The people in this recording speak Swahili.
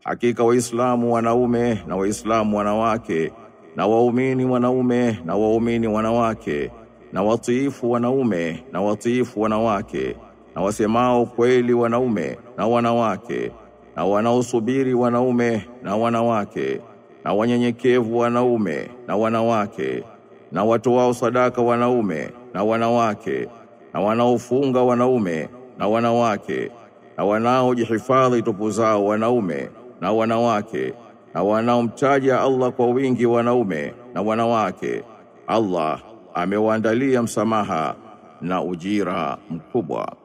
Hakika Waislamu wanaume na Waislamu wanawake na waumini wanaume na waumini wanawake na watiifu wanaume na watiifu wanawake na wasemao kweli wanaume na wanawake na wanaosubiri wanaume na wanawake na wanyenyekevu wanaume na wanawake na watoao sadaka wanaume na wanawake na wanaofunga wanaume na wanawake na wanaojihifadhi tupu zao wanaume na wanawake na wanaomtaja Allah kwa wingi wanaume na wanawake Allah amewaandalia msamaha na ujira mkubwa